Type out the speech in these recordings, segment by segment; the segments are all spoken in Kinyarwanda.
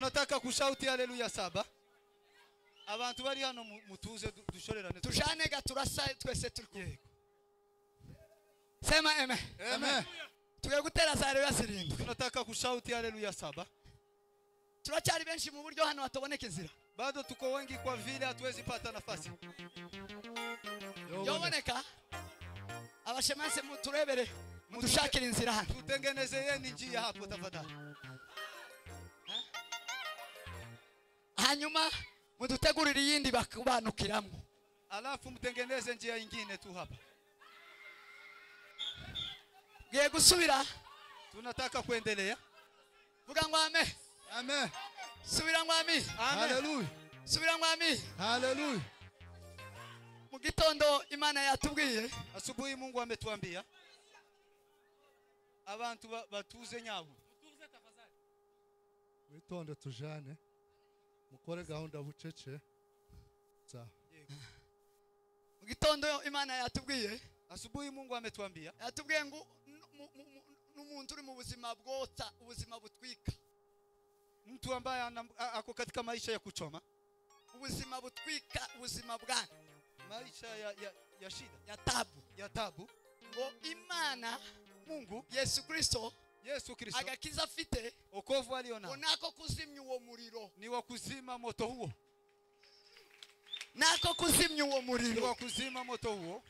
nataka kushauti haleluya saba abantu bari hano mu- mutuze du- dushorerane tujane ga turasa twese turi kumwe sema eme Amen. tugiye gutera za haleluya zirindwi tunataka kushauti haleluya saba turacyari benshi mu buryo hano hataboneka inzira bado tuko wengi kwa vile hatuwezi pata nafasi yoboneka abashemanse muturebere mudushakire inzira hano tutengenezeyeni njia hapo tafadhali hanyuma mudutegurire iyindi bakubanukiramo alafu mtengeneze njia ingine tu hapa ugiye gusubira tunataka kuendelea vuga ngo ame Amen. subira ngo ami Amen. Hallelujah. subira ngo ami Hallelujah. mu gitondo imana yatubwiye asubuhi mungu ametuambia abantu ba- batuze nyabo witonde tujane mukore gahunda bucece sawa mu gitondo imana yatubwiye asubuhi mungu ametuambia yatubwiye ngo nu- mu- mu- mu- n'umuntu uri mu buzima bwotsa ubuzima butwika mtu ambaye ana- a- ako katika maisha ya kuchoma ubuzima butwika ubuzima bwanyu maisha ya, ya, ya shida ya tabu ya tabu ngo imana mungu yesu kirisito yesu kristo agakiza afite okovu aliyo nao ngo nako kuzimya uwo muriro ni wa kuzima moto huo nako kuzimya uwo ni muriro wa kuzima moto huo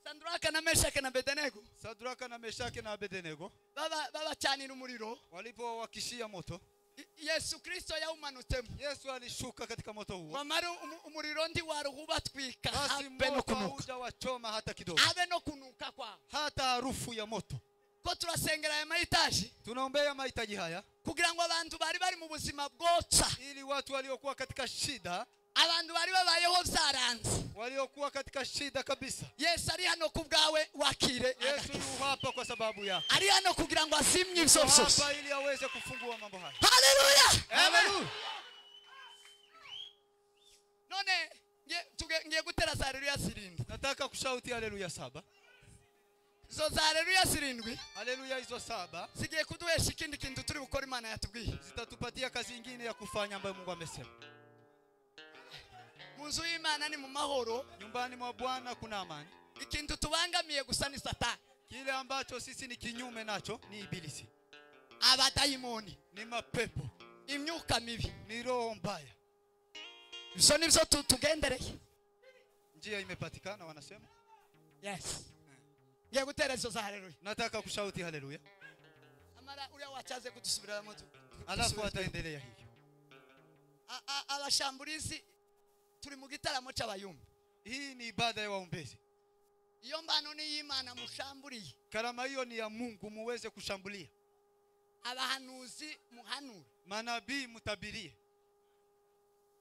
sanduraka na meshake na bedenego sadraka na meshake na abedenego baba babacanira umuriro walipowawakishia moto I- yesu kirisito yawumanutsemo yesu alishuka katika moto huo wamara umu- umuriro ntiwaruhubatwika basi abe no moto kunuka haujawachoma hata kidogo abe no kunuka kwawe hata harufu ya moto ko turasengera aya mayitaji tunaombea mahitaji haya kugira ngo abantu bari bari mu buzima bwotsa ili watu waliokuwa katika shida abantu bari babayeho byaranze waliokuwa katika shida kabisa yesu ari hano ku bwawe wakire yesu agakiza. yuhapa kwa sababu yako ari hano kugira ngo azimye ibyo byose hapa ili aweze kufungua mambo haya haleluya Amen. none ngiye- tuge- ngiye gutera za haleluya zirindwi nataka kushauti haleluya saba izo za haleluya zirindwi haleluya hizo saba zigiye kuduhesha ikindi kintu turi gukora imana yatubwiye zitatupatia kazi ingine ya kufanya ambayo mungu amesema mu nzu y'imana ni mu mahoro nyumbani mwa bwana kuna amani ikintu tubangamiye gusa ni satani kile ambacho sisi ni kinyume nacho ni ibilisi abadayimoni ni mapepo imyuka mibi ni roho mbaya ibyo ni byo tu- tugendereye njia imepatikana wanasema yes ngiye gutera izo za haleluya nataka kushauti haleluya amara uriya wacaze kudusubiriramo tu- alafu dusubire- ataendelea hivyo A- a- abashamburizi turi mu gitaramo cy'abayumba hii ni ibada ya waombezi iyo mbano ni y'imana mushamburiye karama hiyo ni ya mungu muweze kushambulia abahanuzi muhanura manabii mtabirie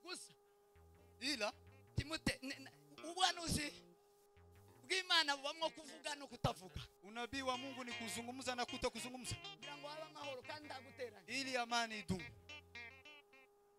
gusa ila timute ne- ne- ubuhanuzi bw'imana bubamo kuvuga no kutavuga unabii wa mungu ni kuzungumza na kuto kuzungumza kugira ngo habe amahoro kandi ndaguteranya ili amani idumu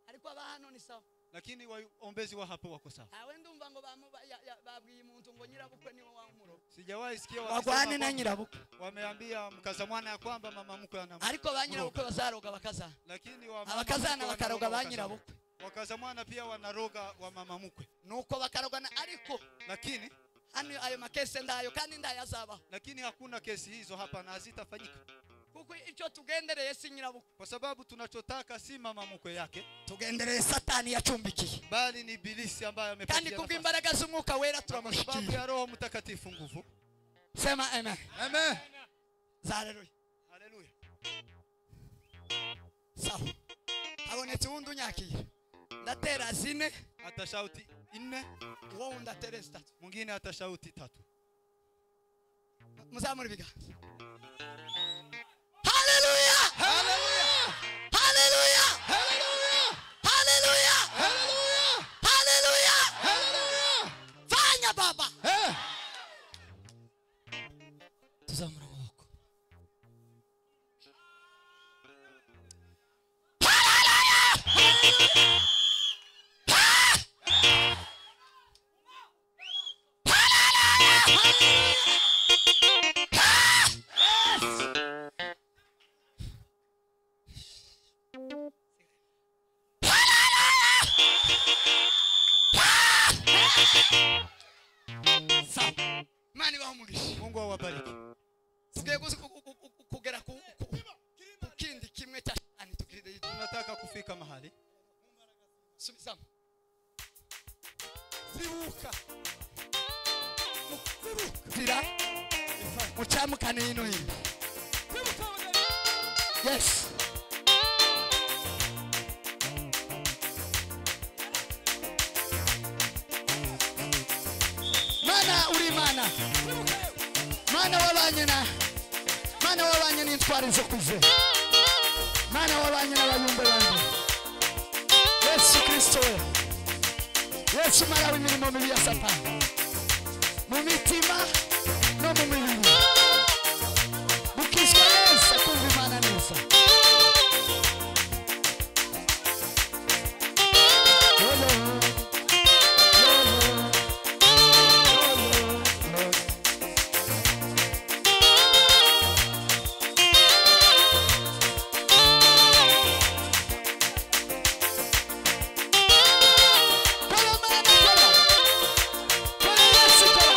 ariko aba hano ni sawa lakini waombezi wa hapo wako sawa ntawe ndumva ngo bamu- ba- ya- ya- babwiye umuntu ngo nyirabukwe niwe wamuro sijawahi sikia bagwane na wakisema nyirabukwe kwamba- wameambia mkaza mwana ya kwamba mama mkwe ana ariko ba nyirabukwe bazaroga bakazana lakini wa mama mkwe abakazana wanaroga bakaroga ba wakaza- nyirabukwe wakaza mwana pia wanaroga wa mama mkwe nuko bakarogana ariko lakini hano ayo makese ndayo kandi ndayazabaho lakini hakuna kesi hizo hapa na hazitafanyika kuko icyo tugendereye si nyirabukwe kwa sababu tunachotaka si mama mkwe yake tugendereye satani yacumbikiye bali ni ibilisi ambaye kandi amepatia nafasi. kubw'imbaraga z'umwuka wera Na kwa sababu turamushyikiye ya roho mtakatifu nguvu sema amen Amen. za haleluya haleluya sawa habonetse uwundi unyakira ndatera zine atashauti nne uwo wundi atere zitatu mwingine atashauti tatu muzamura ibiganza haleluya haleluya haleluya haleluya fanya baba Eh. tuzamura amaboko sawa mani bamugisha mungu awabariki sigaye gusa ku- ku- ku- ku- kugera ku ku- ku kindi kimwe cha shani tukiride tunataka kufika mahali subizamo zibuka zira mucamukane hino hino yes mana uri mana mana w'abanyina mana w'abanye n'intwari zo kuze mana w'abanye n'abayumbe banjye yesu kristo we yesu mara w'imirimo mibi ya satani mu mitima no mu mibiri mukizwa wese kumva imana neza Yolo, yolo, yolo, yolo. Kola mana kola. Kola Yesu kola.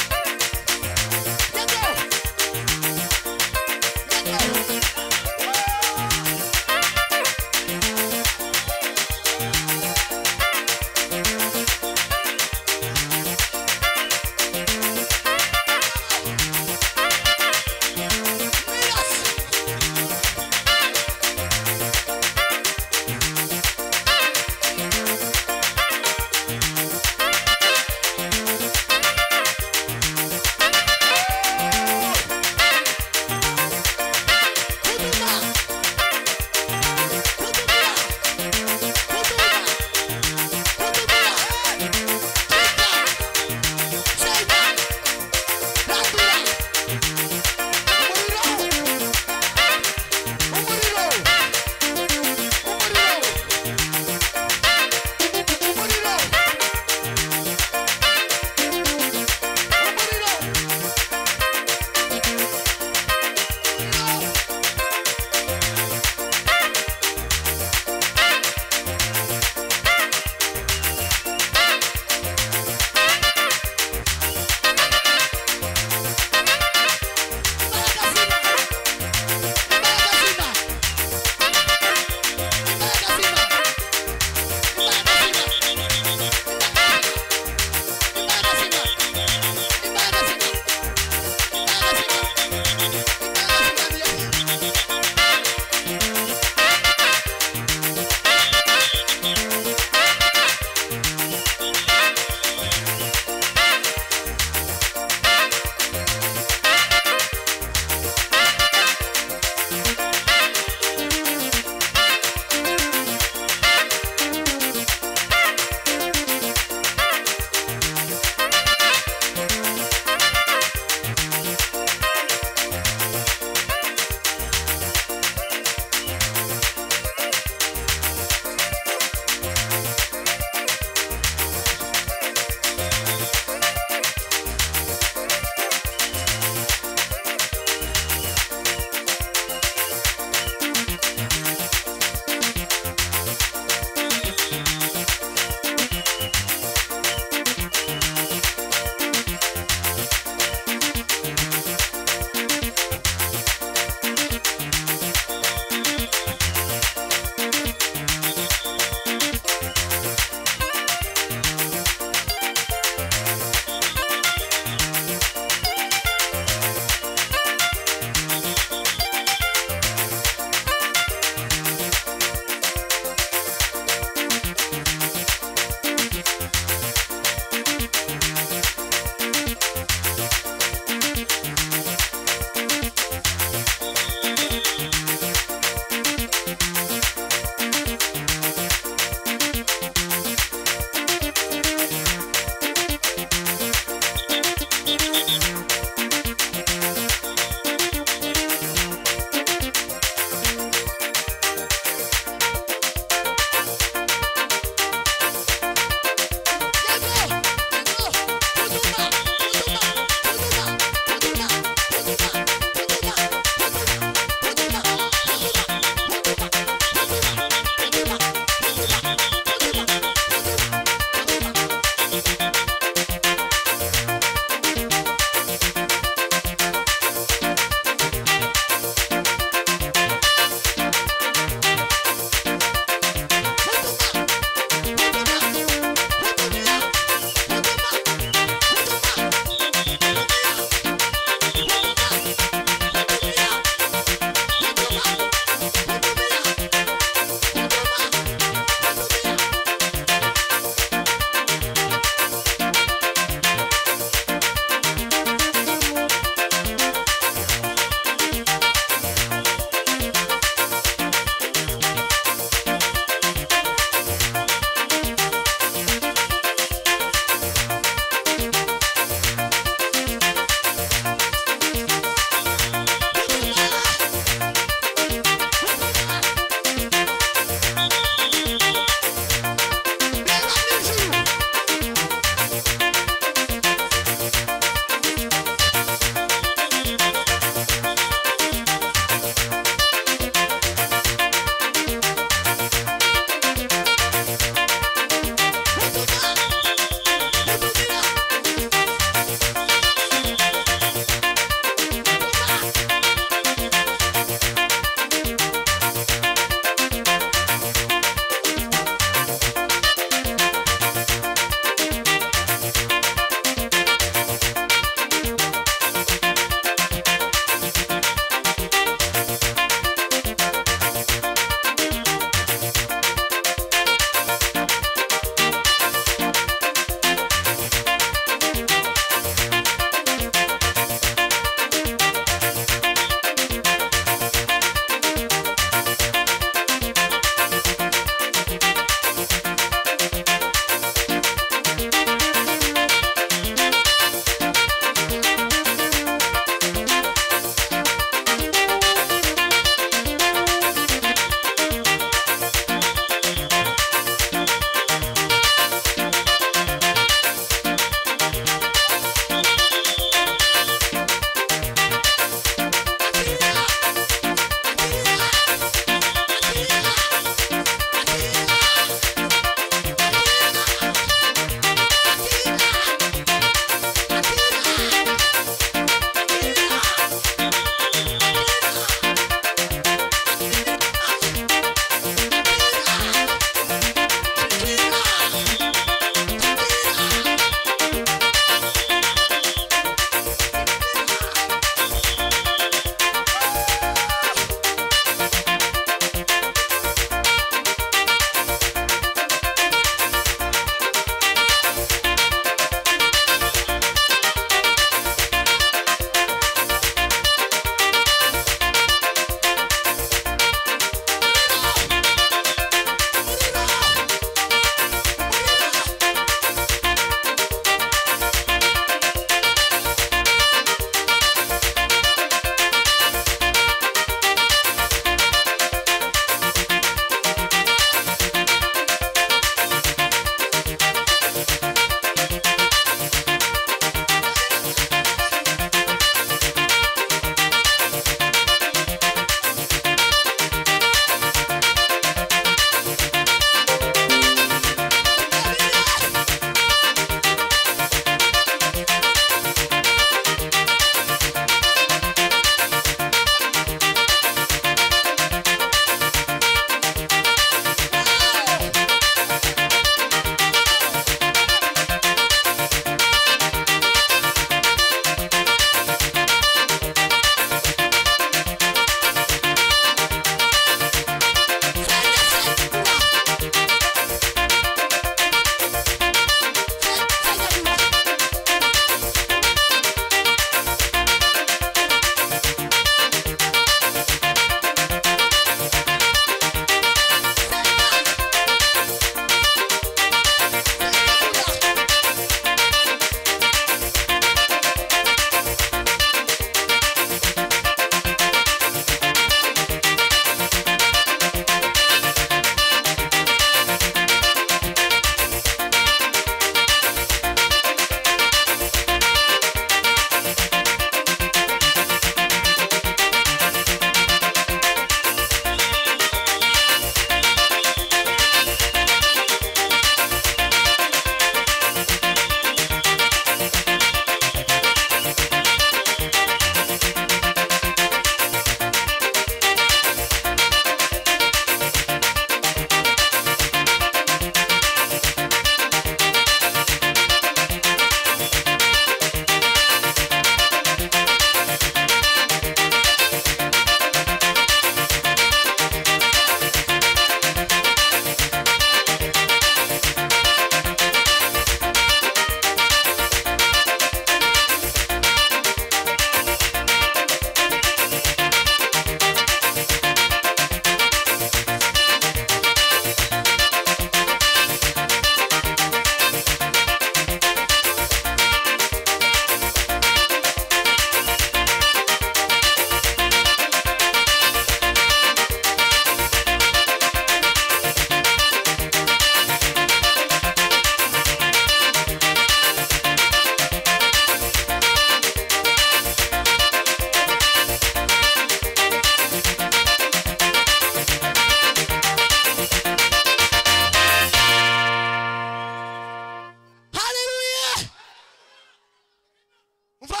nva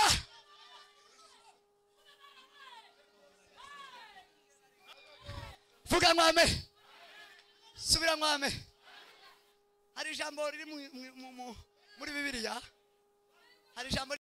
vuga mwame subira mwame hari ijambo riri mu- mu- mu- mu- muri bibiliya hari ijambo